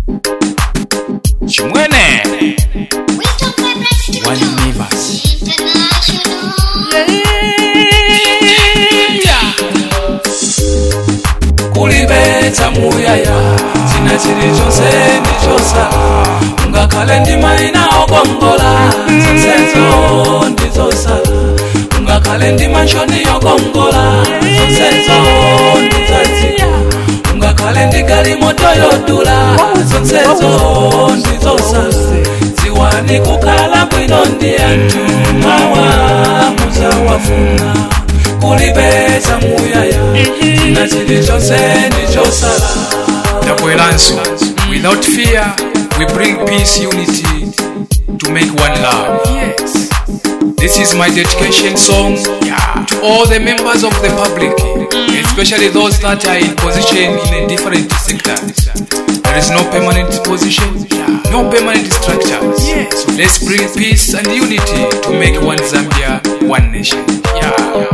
chimwene One universe. kulibetsa muyaya china chili chonse ndichosala ungakhale ndimayina okongola zonsezo ndizosala ungakhale ndimanshoni yokongola zonsezo ndizaziya ungakhale ndigalimoto yodula zonsezo ndizosala ziwani kukhala bwino ndi anthu mawa muzawafuna kulibetsa muyaya china chili chonse ndichosala ndabweranso without fear we bring peace unity to make one love yes this is my dedication song to all the members of the public especially those that are in position in a different sectors there is no permanent position no permanent structures yes. let's bring peace and unity to make one zambia one nation yeah.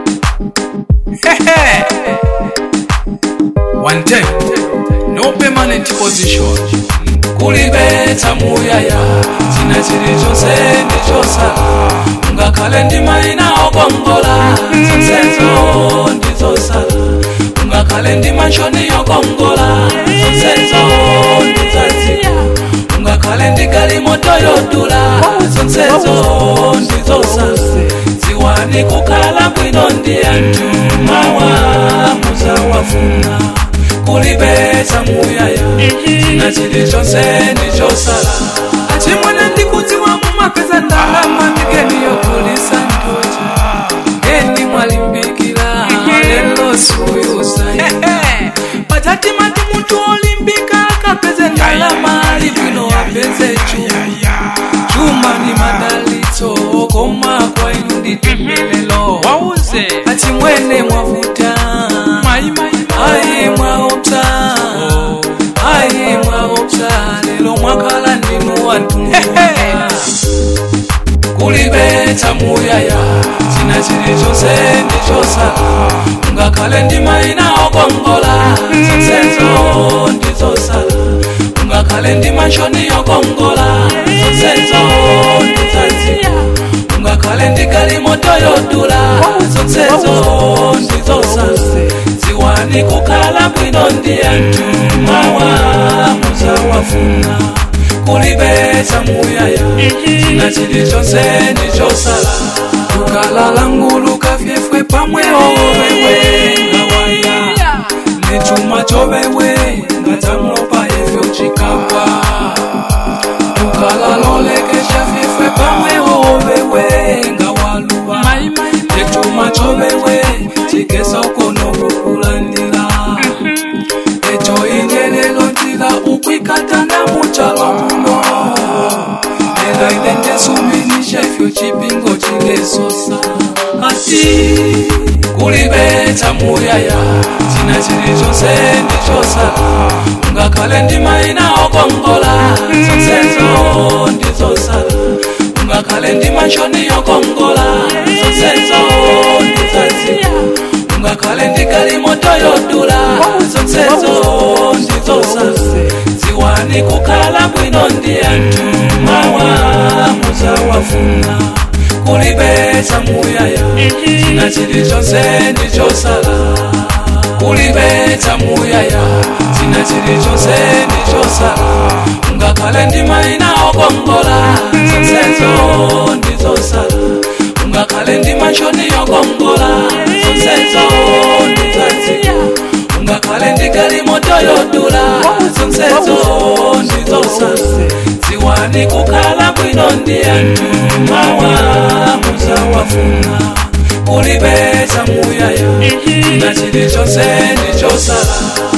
one time no permanent position kulibetsa muyaya china chili chonse ndichosala ungakhale ndimayina okongola zonsezo ndizosala ungakhale ndimanshoni yokongola zonsezo ndizaziya ungakhale ndigalimoto yodula zonsezo ndizosala ziwani kukhala bwino ndi anthu mawa muzawafuna kulibetsa muyaya china chili chonse ndichosala achimwene ndikudziwa mumapeza ndalama ndikeni yokulisa ntochi eni mwalimbikira lelo suyusa pachati mati munthu olimbika akapeze ndalama ali bwino apeze chuma chuma ni madalitso koma kwa inu nditembelelo wauze achimwene mwavuta ayi mwaopsa ayi mwaopsa lero mwakhala ndinu wanthu kulibetsa muyaya china chili chonse ndichosala ungakhale ndimayina okongola zonsezo ndizosala ungakhale ndimanshoni yokongola zonsezo ndizaziya ungakhale ndigalimoto yodula zonsezo ndizosala ziwani kukhala bwino ndi anthu mawa muzawafuna kulibetsa muyaya china chili chonse ndichosala lukalala ngulu kafyefwe pamwe owewe ngawaya nechuma chowewe ngatamlopa efyo chikapa lukalalolekesha fyefwe pamwe owewe ngawaluwa echuma chowewe chigesa ukonokukulandila echo inyelelo ntila ukwikatana muchalo muno ela idendesumbinisha ifyo chipingo chilesosa ati kulibetsa muyaya china chili chonse ndichosala ungakhale ndimayina okongola zonsezo ndizosala ungakhale ndimanshoni yokongola zonsezo ndizaziya ungakhale ndigalimoto yodula zonsezo ndizosala ziwani kukhala bwino ndi anthu mawa muzawafuna kulibetsa muyaya china chili chonse ndichosala kulibetsa muyaya china chili chonse ndichosala ungakhale ndimayina okongola zonsezo ndizosala ungakhale ndimanshoni yokongola zonsezo ndizaziya ungakhale ndigalimoto yodula zonsezo ndizosala ziwani kukhala bwino ndi anthu mawa muzawafuna kulibetsa muyaya china chili chonse ndichosala